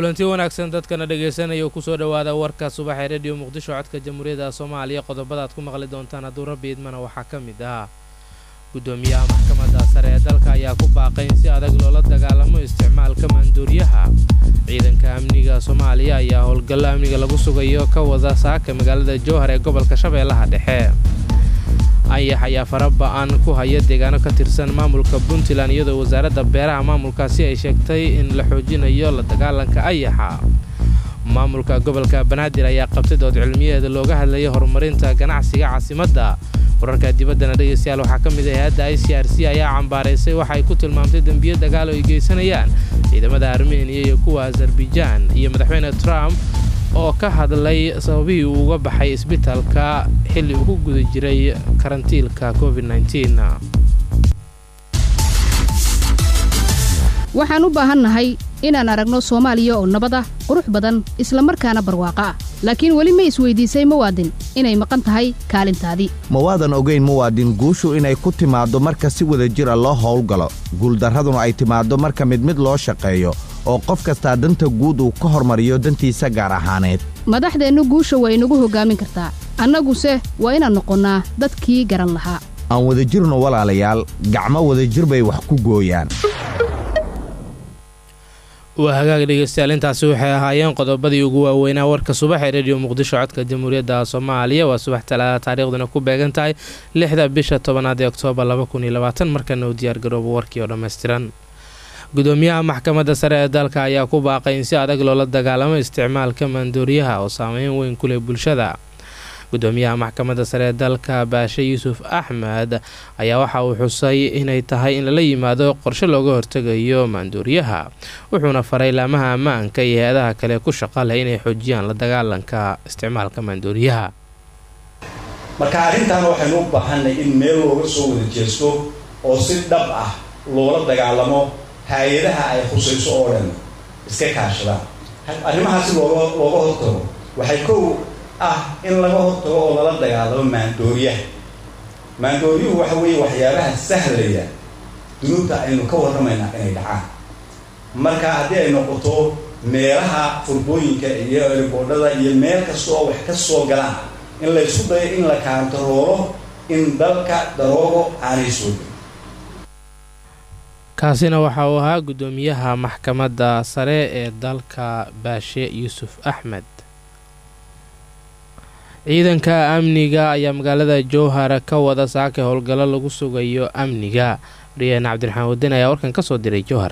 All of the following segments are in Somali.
kulanti wanaagsan dadkana dhegaysanaya kusoo dhowaada warka subax ee rediyo muqdisho codka jamhuuriyadda soomaaliya qodobadaad ku maqli doontaan hadduu rabbi idmana waxaa ka mid ah gudoomiyaha maxkamadda sare ee dalka ayaa ku baaqay in si adag loola dagaalamo isticmaalka maanduuriyaha ciidanka amniga soomaaliya ayaa howlgallo amniga lagu sugayo ka wada saaka magaalada jowhar ee gobolka shabeellaha dhexe ayax ayaa fara ba-an ku haya deegaano ka tirsan maamulka puntland iyadoo wasaaradda beeraha maamulkaasi ay sheegtay in la xoojinayo la dagaalanka ayaxa maamulka gobolka banaadir ayaa qabtay dood cilmiyeeda looga hadlayay horumarinta ganacsiga caasimadda wararka dibaddana dhegaystayaal waxaa ka mid ah hay-adda i c r c ayaa cambaaraysay waxa ay ku tilmaamtay dembiyo dagaal oo ay geysanayaan ciidamada armeniya iyo kuwa azarbaijan iyo madaxweyne trump oo ka hadlay sababihii uu uga baxay isbitaalka xilli uu ku guda jiray karantiilka covid waxaan u baahannahay inaan aragno soomaaliya oo nabad ah qurux badan isla markaana barwaaqo ah laakiin weli ma isweydiisay muwaadin inay maqan tahay kaalintaadii ma waadan ogayn muwaadin guushu inay ku timaaddo marka si wada jir a loo howlgalo guuldarraduna ay timaaddo marka mid mid loo shaqeeyo oo qof kastaa danta guud uu ka hormariyo dantiisa gaar ahaaneed madaxdeennu guusha way nagu hoggaamin kartaa annaguse waa inaan noqonnaa dadkii garan lahaa aan wadajirno walaalayaal gacmo wadajir bay wax ku gooyaan waa hagaag dhegeystayaal intaasi waxay ahaayeen qodobadii ugu waaweynaa warka subax ee rediyo muqdisho codka jamhuuriyadda soomaaliya waa subax talaada taariikhduna ku beegan tahay lixda bisha tobanaad ee oktoobar markana u diyaargarooba warkii oo dhammaystiran gudoomiyaha maxkamadda sare ee dalka ayaa ku baaqay in si adag loola dagaalamo isticmaalka maandooriyaha oo saameyn weyn ku leh bulshada gudoomiyaha maxkamadda sare ee dalka baashe yuusuf axmed ayaa waxa uu xusay inay tahay in lala yimaado qorshe looga hortegayo maanduuriyaha wuxuuna faray laamaha ammaanka iyo hay-adaha kale ku shaqa leh inay xoojiyaan la dagaalanka isticmaalka maanduuriyaha marka arrintan waxaynu u baahanay in meel looga soo wada jeesto oo si dhab ah loola dagaalamo hay-adaha ay khusayso oo dhan iska kaashadaan arrimahaasi looga looga hortago waxay kow ah in laga hortago oo lala dagaalamo maandooriyaha maandooryuhu waxa weeye waxyaabaha sahlaya dunuubta aynu ka warramaynaa inay dhacaan marka haddii ay noqoto meelaha furbooyinka iyo riboodhada iyo meel kasta oo wax ka soo galaan in laysku dayo in la kaantaroolo in dalka daroogo aanay soo gelin kaasina waxa uu ahaa gudoomiyaha maxkamadda sare ee dalka baashe yuusuf axmed ciidanka amniga ayaa magaalada jowhar ka wada saaka howlgallo lagu sugayo amniga wariyaheen cabdiraxmaan wadin ayaa warkan ka soo diray jowhar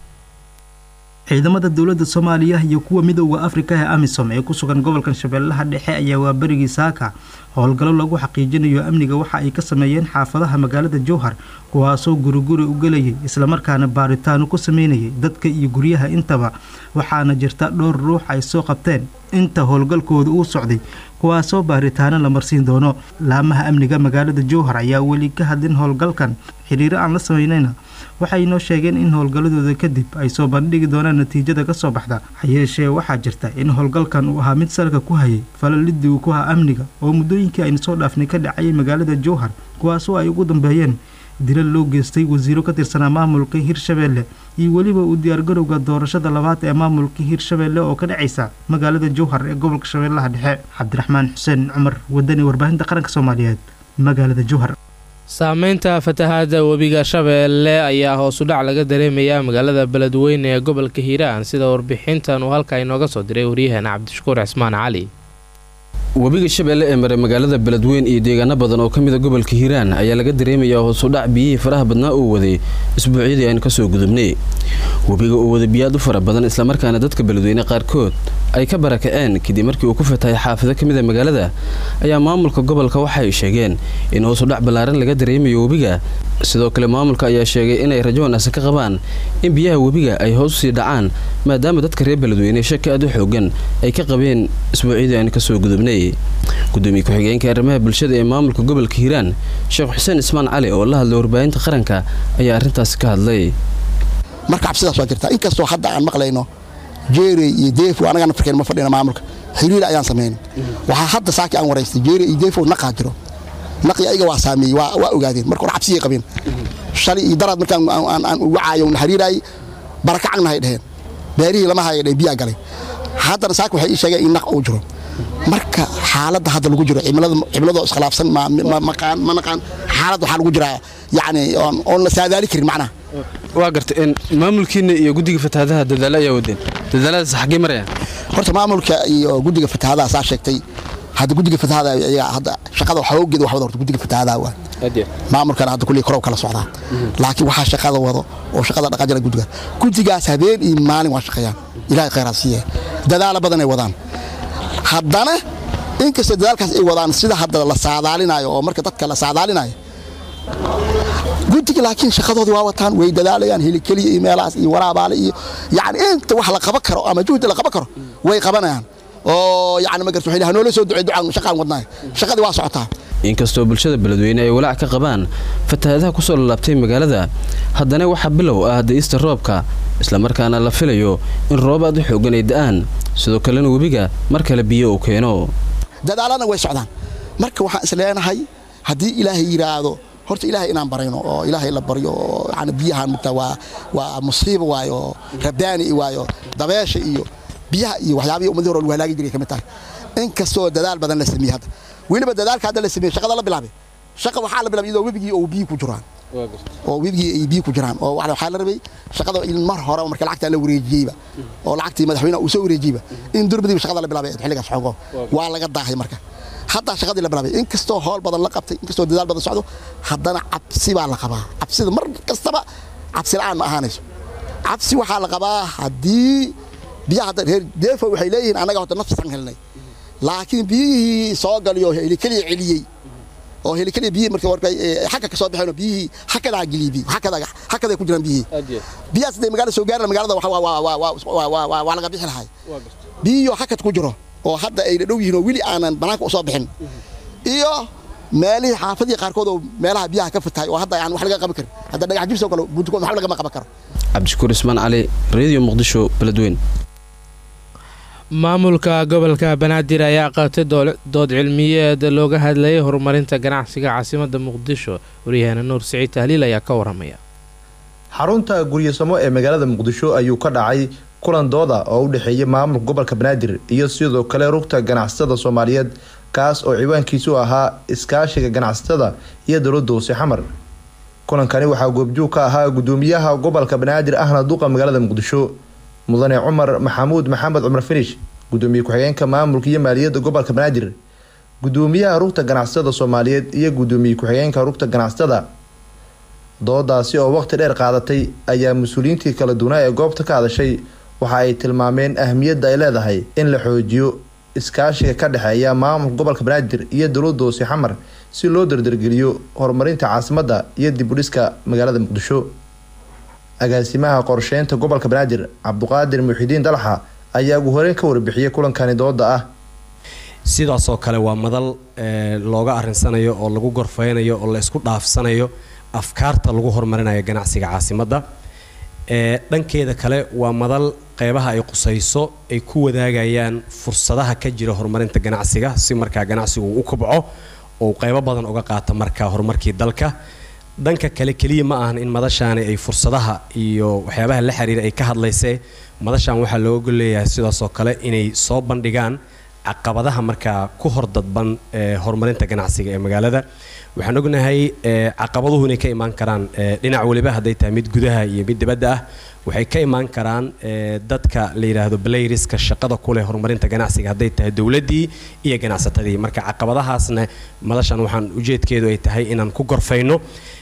ciidamada dowladda soomaaliya iyo kuwa midooda afrika ee amisom ee ku sugan gobolkan shabeellaha dhexe ayaa waa berigii saaka howlgallo lagu xaqiijinayo amniga waxa ay ka sameeyeen xaafadaha magaalada jowhar kuwaasoo guriguri u gelayay islamarkaana baaritaano ku sameynayay dadka iyo guryaha intaba waxaana jirta dhowr ruux ay soo qabteen inta howlgalkooda uu socday kuwaasoo baaritaano la marsiin doono laamaha amniga magaalada jowhar ayaa weli ka hadlin howlgalkan xiriiro aan la sameynayna waxay noo sheegeen in howlgalladooda kadib ay soo bandhigi doonaan natiijada ka soo baxda hayeeshee waxaa jirta in howlgalkan uu ahaa mid salka ku hayay falalidii uu ku haa amniga oo muddooyinkii aynu soo dhaafnay ka dhacayay magaalada jowhar kuwaasoo ay ugu dambeeyeen dilal loo geystay wasiiro ka tirsanaa maamulka hirshabeelle iyo weliba uu diyaargarowga doorashada labaad ee maamulka hirshabeelle oo ka dhacaysa magaalada jowhar ee gobolka shabeellaha dhexe cabdiraxmaan xuseen cumar wadani warbaahinta qaranka soomaaliyeed magaalada jowhar saameynta fatahaada webiga shabeelle ayaa hoosu dhac laga dareemayaa magaalada beledweyne ee gobolka hiiraan sida warbixintan uu halka inooga soo diray waryaheena cabdishakuur cismaan cali webiga shabeelle ee maray magaalada beledweyn iyo deegaano badan oo ka mida gobolka hiiraan ayaa laga dareemayaa hoosudhac biyihii faraha badnaa uu waday isbuucyadii aynu kasoo gudubnay webiga uu wada biyaad u fara badan islamarkaana dadka beledweyne qaarkood ay ka barakaceen kadib markii uu ku fatahay xaafado ka mid a magaalada ayaa maamulka gobolka waxay sheegeen in hoosudhac ballaaran laga dareemayo webiga sidoo kale maamulka ayaa sheegay inay rajo wanaagsan ka qabaan in biyaha webiga ay hoos usii dhacaan maadaama dadka reer beledweyne shaki aad u xoogan ay ka qabeen isbuucyadii aynu kasoo gudubnay gudoomiye ku-xigeenka arrimaha bulshada ee maamulka gobolka hiiraan sheekh xuseen ismaan cali oo la hadlay warbaahinta qaranka ayaa arrintaasi ka hadlay marka cabsidaas waa jirtaa inkastoo hadda aan maqlayno jeere iyo deefo anagaan afrikeen ma fadhina maamulka xiriir ayaan samayn waxaa hadda saaki aan waraystay jeere iyo deefo naqaa jiro naqi ayaga waa saameeyey waa ogaadeen marka hore cabsiyay qabeen shalay iyo daraad markaan aan ugu caayo na xiriiraayay barakacagnahay dheheen beerihii lama haya dhe biyaa galay haddana saaka waxay ii sheegeen in naq uu jiro marka xaaladda hadda lagu jiro cimiladoo iskhilaafsan ma naqaan xaalad waxaa lagu jiraa yani oon la saadaali karin macnaha waa garta maamulkiina iyo guddiga fatahaadaha dadaalo ayaa wadeen dadaaladaas xaggee marayaan horta maamulka iyo guddiga fatahaadaha saa sheegtay hadda guddiga fatahaada iyaga hadda shaqada xoogeeda waxwada horta guddiga fatahaadaha waa maamulkana hadda kulli korow kala socdaa laakiin waxaa shaqada wado oo shaqada dhaqajira guddiga guddigaas habeen iyo maalin waa shaqeeyaan ilaahay khayraad siiye dadaalo badan ay wadaan haddana inkastoo dadaalkaas ay wadaan sida hadda la saadaalinayo oo marka dadka la saadaalinayo guddiga laakiin shaqadoodii waa wataan way dadaalayaan helikeliya iyo meelahaas iyo waraabaale iyo yani inta wax la qaban karo ama juhdi la qaban karo way qabanayaan oo yani magarta waxay hanoola soo ducey ducaan shaqaan wadnaay shaqadii waa socotaa inkastoo bulshada beledweyne ay walaac ka qabaan fatahaadaha kusoo lalaabtay magaalada haddana waxaa bilow ah da'ista roobka islamarkaana la filayo in roob aad u xoogan ay da'aan sidoo kalena webiga mar kale biyo uu keeno dadaalana way socdaan marka waxaan is leenahay haddii ilaahay yidhaahdo horta ilaahay inaan barayno oo ilaahay la baryo oo yani biyahan mugta waa waa musiiba waayo oo rabbaani waayo dabeesha iyo biyaha iyo waxyaabihii ummadii hore lagu halaagi jiray ka mid tahay inkastoo dadaal badan la sameeyey hadda weliba dadaalka hadda la sameeyey shaqada la bilaabay shaqa waxaa la bilaabay iyadoo webigii oo biyo ku jiraan oo webigii ay biyo ku jiraan oo waxaa la rabay shaqada in mar hore marka lacagta la wareejiyeyba oo lacagtii madaxweynaha uu soo wareejiyeyba in durbadiiba shaqada la bilaabay xilligaas xoogo waa laga daahay marka haddaa shaqadii la bilaabay inkastoo howl badan la qabtay inkastoo dadaal badan socdo haddana cabsi baa la qabaa cabsida mar kastaba cabsi la'aan ma ahaanayso cabsi waxaa la qabaa haddii biyaha hadda reer deefo waxay leeyihiin annaga horta nafsan helnay laakiin biyihii soo galiyo helikeliya celiyey oo helikeliya biyihii marka warkay xagga ka soo baxeen biyihii hakadaa geliyey biyi hakadaa hakaday ku jiraan biyihii biyahaas hadday magaalada soo gaaraan magaalada waa laga bixi lahay biyihii hakad ku jiro oo hadda ay dhow yihiin oo weli aanan banaanka u soo bixin iyo meelihii xaafadii qaarkood oo meelaha biyaha ka fatahay oo hadda aan wax laga qaban karin hadda dhagax jibsoo kale buntukood waxba lagama qaban karo cabdishakuur ismaan cali radio muqdisho beledweyn maamulka gobolka banaadir ayaa qabtay dood cilmiyeed looga hadlayay horumarinta ganacsiga caasimadda muqdisho waryahaana nuur siciid tahliil ayaa ka waramaya xarunta guryasamo ee magaalada muqdisho ayuu ka dhacay kulan dooda oo u dhexeeya maamulka gobolka banaadir iyo sidoo kale rugta ganacsatada soomaaliyeed kaas oo ciwaankiisu ahaa iskaashiga ganacsatada iyo dowladda hoose xamar kulankani waxaa goobjoog ka ahaa gudoomiyaha gobolka banaadir ahna duqa magaalada muqdisho mudane cumar maxamuud maxamed cumar finish gudoomiye ku-xigeenka maamulka iyo maaliyadda gobolka banaadir gudoomiyaha rugta ganacsatada soomaaliyeed iyo gudoomiye ku-xigeenka rugta ganacsatada doodaasi oo waqti dheer qaadatay ayaa mas-uuliyiintii kala duwanaa ee goobta ka hadashay waxa ay tilmaameen ahmiyadda ay leedahay in la xoojiyo iskaashiga ka dhexeeya maamulka gobolka banaadir iyo dowladda hoose xamar si loo dardargeliyo horumarinta caasimadda iyo dibudhiska magaalada muqdisho agaasimaha qorsheynta gobolka banaadir cabduqaadir muxidiin dalaxa ayaa ugu horeyn ka warbixiyay kulankani dooda ah sidaasoo kale waa madal looga arinsanayo oo lagu gorfeynayo oo la isku dhaafsanayo afkaarta lagu horumarinayo ganacsiga caasimadda dhankeeda kale waa madal qeybaha ay qusayso ay ku wadaagayaan fursadaha ka jira horumarinta ganacsiga si markaa ganacsigu u kobco oo qeybo badan uga qaata markaa horumarkii dalka dhanka kale keliya ma ahan in madashaani ay fursadaha iyo waxyaabaha la xiriira ay ka hadlaysee madashan waxaa looga leeyahay sidaasoo kale inay soo bandhigaan caqabadaha markaa ku hordadban ee horumarinta ganacsiga ee magaalada waxaan ognahay caqabaduhu inay ka imaan karaan dhinac waliba hadday tahay mid gudaha iyo mid dibadda ah waxay ka imaan karaan dadka la yidhaahdo blayriska shaqada ku leh horumarinta ganacsiga hadday tahay dowladdii iyo ganacsatadii marka caqabadahaasna madashan waxaan ujeedkeedu ay tahay inaan ku gorfayno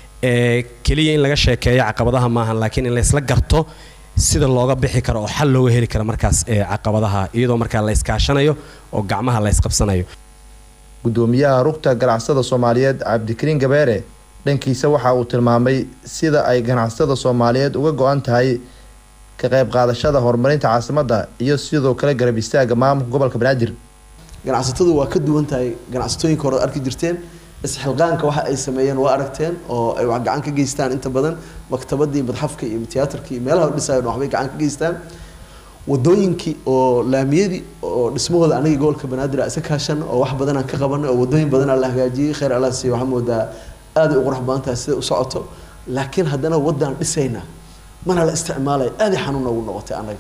keliya in laga sheekeeyo caqabadaha maahan laakiin in laysla garto sida looga bixi karo oo xal looga heli karo markaas caqabadaha iyadoo markaa la iskaashanayo oo gacmaha la ysqabsanayo gudoomiyaha rugta ganacsada soomaaliyeed cabdikariin gabeere dhankiisa waxa uu tilmaamay sida ay ganacsatada soomaaliyeed uga go-an tahay ka qayb qaadashada horumarinta caasimadda iyo sidoo kale garab istaaga maamulka gobolka banaadir ganacsatadu waa ka duwan tahay ganacsatooyinka hore arki jirteen isxilqaanka waxa ay sameeyeen waa aragteen oo ay wax gacan ka geystaan inta badan maktabadii madxafka iyo tiyaatarkii meelaha dhisayo waxbay gacan ka geystaan wadooyinkii oo laamiyadii oo dhismahooda anagii gobolka banaadir isa kaashan oo wax badan aan ka qabanay oo wadooyin badan la hagaajiyey khayr allah siiyo waxaa moodaa aad ay u qurux badan tahay sida u socoto laakiin haddana wadaan dhisayna mana la isticmaalay aad ay xanuun noogu noqotay annaga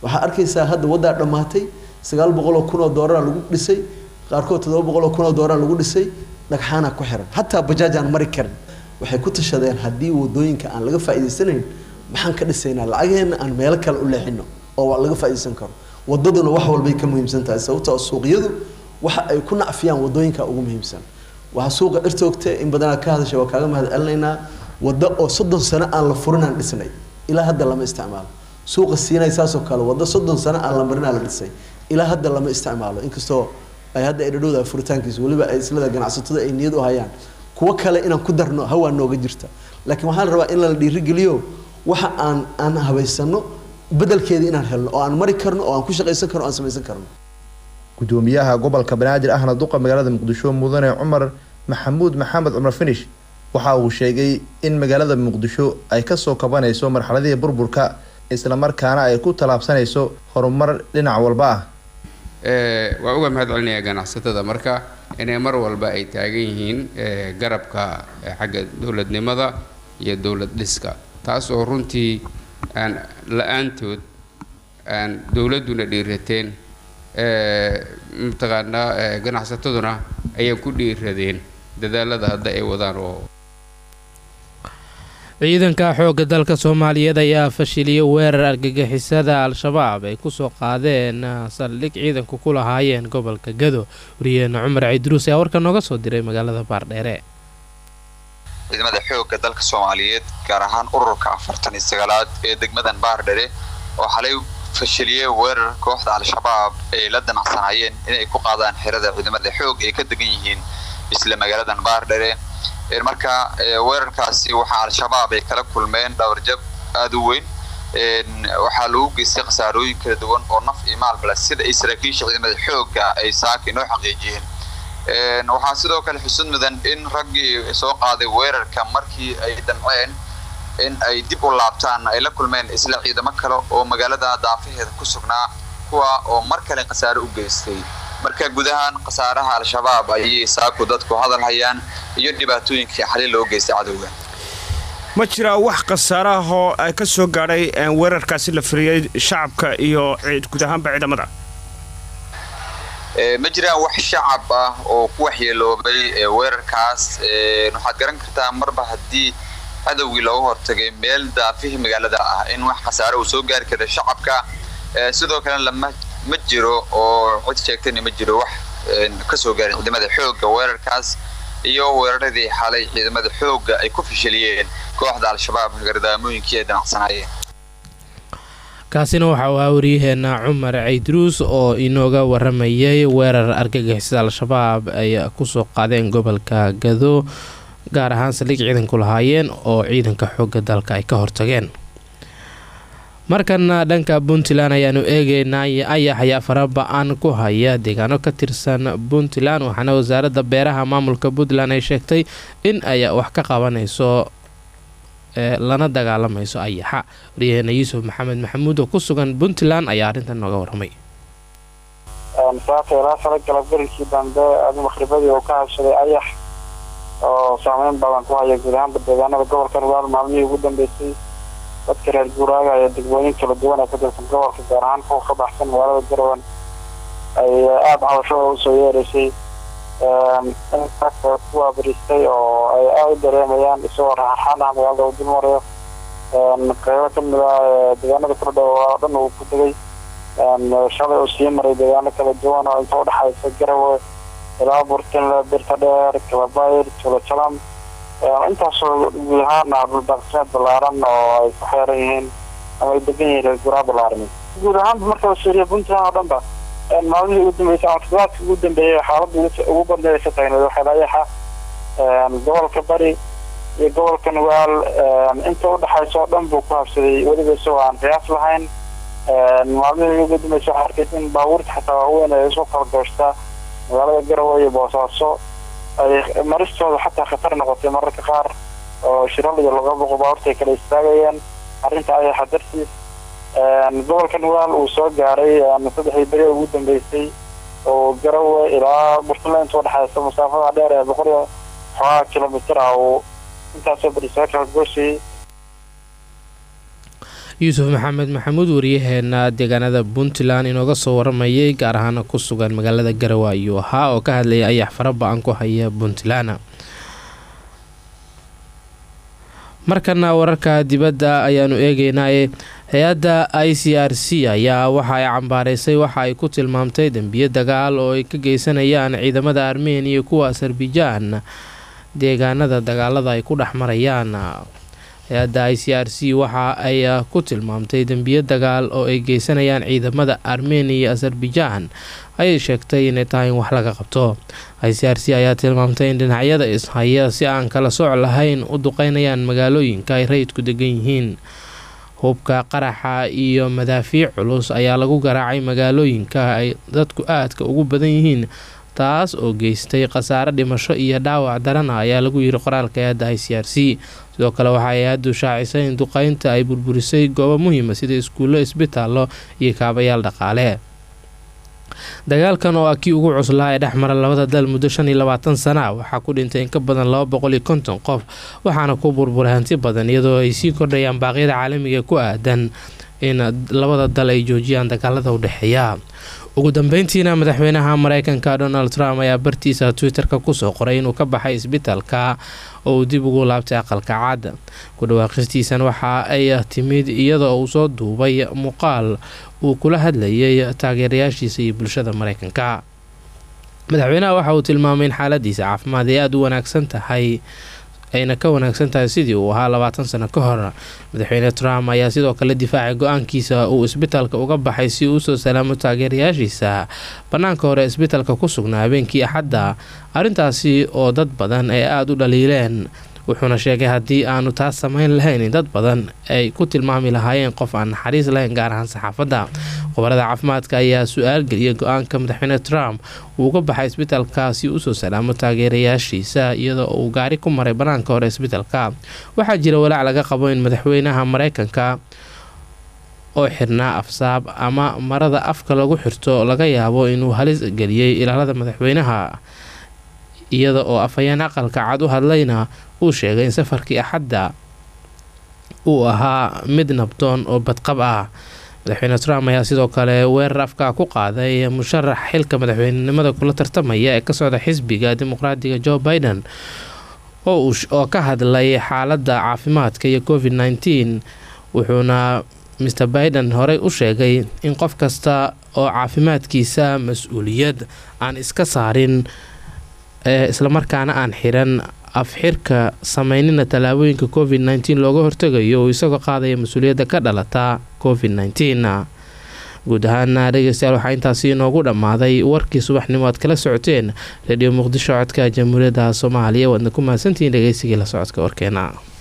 waxaa arkaysaa hadda waddaa dhammaatay sagaal boqol oo kun oo doolara lagu dhisay qaarkood toddoba boqol oo kun oo doolara lagu dhisay dhagxaana ku xiran hataa bajaaj aan mari karin waxay ku tashadeen haddii wadooyinka aan laga faa'iidaysanayn maxaan ka dhisaynaa lacageenna aan meelo kale u leexino oo laga faa'iidaysan karo wadaduna wax walbay ka muhiimsan tahay sababtoo suuqyadu waxa ay ku nacfiyaan wadooyinka ugu muhiimsan waxaa suuqa dhirtoogta in badanaa ka hadashay waa kaaga mahad celinaynaa waddo oo soddon sano aan la furinaan dhisnay ilaa hadda lama isticmaalo suuqa siinay saasoo kale waddo soddon sano aan la marinaa la dhisay ilaa hadda lama isticmaalo inkastoo ay hadda ay dhadhowdahay furitaankiisa weliba ay islada ganacsatada ay niyad u hayaan kuwo kale inaan ku darno hawaa nooga jirta laakiin waxaa la rabaa in la dhiirigeliyo waxa aan aan habaysano bedelkeeda inaan helno oo aan mari karno oo aan ku shaqaysan karno oo aan samaysan karno gudoomiyaha gobolka banaadir ahna duqa magaalada muqdisho mudane cumar maxamuud maxamed cumar finish waxa uu sheegay in magaalada muqdisho ay kasoo kabanayso marxaladihii burburka islamarkaana ay ku tallaabsanayso horumar dhinac walba ah waa uga mahad celinayaa ganacsatada marka inay mar walba ay taagan yihiin garabka xagga dowladnimada iyo dowlad dhiska taas oo runtii aan la-aantood aan dowladduna dhiirateen mataqaanaa ganacsataduna ayay ku dhiiradeen dadaalada hadda ay wadaan oo ciidanka xoogga dalka soomaaliyeed ayaa fashiliyay weerar argagixisada al-shabaab ay kusoo qaadeen saldhig ciidanku ku lahaayeen gobolka gado wariyeena cumar ciidruus ayaa warka nooga soo diray magaalada baardheere ciidamada xoogga dalka soomaaliyeed gaar ahaan ururka afartan iyo sagaalaad ee degmadan baardhere oo xalay fashiliyey weerar kooxda al-shabaab ay la danacsanaayeen inay ku qaadaan xerada ciidamada xoog ay ka degan yihiin isla magaaladan baardhere marka weerarkaasi waxaa al-shabaab ay kala kulmeen dhawarjab aada u weyn waxaa lagu geystay khasaarooyin kala duwan oo naf iyo maalbale sida ay saraakiisha ciidamada xoogga ay saaka inoo xaqiijiyeen waxaa sidoo kale xusud mudan in raggii soo qaaday weerarka markii ay damceen in ay dib u laabtaan ay la kulmeen isla ciidamo kale oo magaalada daafaheeda ku sugnaa kuwa oo mar kale khasaare u geystay marka gudahaan khasaaraha al-shabaab ayay saaku dadku hadal hayaan iyo dhibaatooyinkii xali loo geystay cadowga ma jiraa wax khasaare ah oo ay ka soo gaadhay weerarkaasi la firiyey shacabka iyo guud ahaanba ciidamada ma jiraan wax shacab ah oo ku waxyeeloobay weerarkaas waxaad garan kartaa marba haddii cadowgii looga hortagay meel daafihii magaalada ah in wax khasaare uu soo gaari kara shacabka sidoo kalena lama ma jiro oo cid sheegtayna ma jiro wax kasoo gaarin ciidamada xoogga weerarkaas iyo weeraradii xalay ciidamada xoogga ay ku fashiliyeen kooxda al-shabaab gardaamooyinkii ay danacsanaayeen kaasina waxa uu ahaa waryaheena cumar ciidruus oo inooga waramayay weerar argagixisada al-shabaab ay kusoo qaadeen gobolka gado gaar ahaan saldhig ciidanku lahaayeen oo ciidanka xoogga dalka ay ka hortageen markana dhanka puntland ayaanu eegeynaa ayax ayaa faraba-an ku haya deegaano ka tirsan puntland waxaana wasaaradda beeraha maamulka puntland ay sheegtay in ay wax ka qabanayso lana dagaalamayso ayaxa waryaheena yuusuf maxamed maxamuud oo ku sugan puntland ayaa arrintan nooga waramay saaka ilaa sala galabgarinkii dambe adi maqribadii oo ka habsaday ayax oo saameyn badan ku haya guud ahaanba deegaanada gobolka rugaal maalmihii ugu dambeysay dadka reer guuraaga ee degmooyin kala duwan ee ka tirsan gobolka gaar ahaan kuwa ka baxsan magaalada garowan ay aada cabashada usoo yeereysay ku abristay oo ay aada u dareemayaan isagoo raxarxaan ah magaalada uu dul marayo qeybo kamid ah deegaanada kordhow oo dhan uu ku degay shalay uu sii maray deegaano kala duwan oo inta udhexaysa garawe ilaa burtinle birta dheer kalabayr julajalam intaasoo guud ahaana dhuldaaqsimeed ballaaran oo ay ku xeeran yihiin ama ay degan yihiin reer guuraa ballaaran guud ahaanba marka la fiiriyo puntland oo dhan ba maalmihii ugu dambeysay ama toddobaadkii ugu dambeeyey xaaladda ugu badneeda ka taagneed waxay layaxa gobolka bari iyo gobolka nugaal inta udhexaysa oo dhan buu ku habsaday weliba isagoo aan qiyaas lahayn maalmihii ugu dambeysay waxaa arkaysa in baabuurta xataa waaweyn ay isu kala goostaa magaalada garowe iyo boosaaso ay maristooda xataa khatar noqotay mararka qaar oo shiral iyo laga boqo baabuurta ay kala istaagayeen arrinta ayaxa dartiis gobolka nugaal uu soo gaaray saddexdii beri ugu dambeysay oo garowe ilaa burtland inta udhexaysa masaafada dheer ee boqol iyo xoogaa kilomitir ah uu intaasoo beri soo kala goosayay yuusuf maxamed maxamuud wariyaheena deegaanada puntland inooga soo waramayay gaar ahaana ku sugan magaalada garowe ayuu ahaa oo ka hadlayay ayax fara ba-an ku haya puntland markana wararka dibadda ayaanu eegeynaaye hay-adda i c r c ayaa waxa ay cambaaraysay waxa ay ku tilmaamtay dembiye dagaal oo ay ka geysanayaan ciidamada armeniya kuwa azerbaijan deegaanada dagaalada ay ku dhex marayaan hay-adda i c r c waxa ay ku tilmaamtay dembiye dagaal oo ay geysanayaan ciidamada armeniya iyo azerbaijan ayay sheegtay inay tahay in wax laga qabto i c r c ayaa tilmaamtay in dhinacyada ishaya si aan kala sooc lahayn u duqeynayaan magaalooyinka ay rayidku degan yihiin hubka qaraxa iyo madaafiic culus ayaa lagu garaacay magaalooyinka ay dadku aadka ugu badan yihiin taas oo geystay khasaare dhimasho iyo dhaawac darana ayaa lagu yiri qoraalka hay-adda i c r c sidoo kale waxaa hay-addu shaacisay in duqeynta ay burburisay goobo muhiima sida iskuullo isbitaallo iyo kaabayaal dhaqaale dagaalkan oo ah kii ugu cuslaa ee dhex mara labada dal muddo shan iyo labaatan sana waxaa ku dhintay in ka badan laba boqol iyo konton qof waxaana ku burburay hanti badan iyadoo ay sii kordhayaan baaqyada caalamiga ku aadan in labada dal ay joojiyaan dagaalada u dhexeeya ugu dambeyntiina madaxweynaha mareykanka donald trump ayaa bartiisa twitter-ka kusoo qoray inuu ka baxay isbitaalka oo uu dib ugu laabtay aqalka cad ku dhawaaqistiisan waxa ay timid iyadoo uu soo duubay muuqaal uu kula hadlayay taageerayaashiisa iyo bulshada mareykanka madaxweynaha waxa uu tilmaamay in xaaladiisa caafimaad ay aada u wanaagsan tahay ayna ka wanaagsan tahay sidii uu ahaa labaatan sano ka hor madaxweyne trump ayaa sidoo kale difaacay go-aankiisa uu isbitaalka uga baxay si uu usoo salaamo taageerayaashiisa bannaanka hore isbitaalka ku sugnaa habeenkii axadda arrintaasi oo dad badan ay aada u dhaliileen wuxuuna sheegay haddii aanu taas samayn lahayn in dad badan ay ku tilmaami lahaayeen qof aan naxariis lahayn gaar ahaan saxaafadda qobarada caafimaadka ayaa su-aal geliyay go-aanka madaxweyne trump uu uga baxay isbitaalkaasi usoo salaamo taageerayaashiisa iyadoo uu gaari ku maray bannaanka hore isbitaalka waxaa jira walaac laga qabo in madaxweynaha mareykanka oo xirnaa afsaab ama marada afka lagu xirto laga yaabo inuu halis geliyey ilaalada madaxweynaha iyada oo afhayeen aqalka cad u hadlayna uu sheegay in safarkii axadda uu ahaa mid nabdoon oo badqab ah madaxweyne trump ayaa sidoo kale weerar afka ku qaaday musharax xilka madaxweynenimada kula tartamaya ee ka socda xisbiga dimuqraadiga joe biden oo ka hadlay xaaladda caafimaadka iyo covid nteen wuxuuna mr biden horey u sheegay in qof kasta oo caafimaadkiisa mas-uuliyad aan iska saarin islamarkaana aan xiran afxirka sameynina tallaabooyinka covid nteen looga hortegayo uu isagoo qaadaya mas-uuliyadda ka dhalata covid nteen guud ahaana dhegeystayaal waxaa intaasi inoogu dhammaaday warkii subaxnimo aad kala socoteen rediyo muqdisho codka jamhuuriyadda soomaaliya waadna ku mahadsantihiin dhegeysigii la socodka warkeena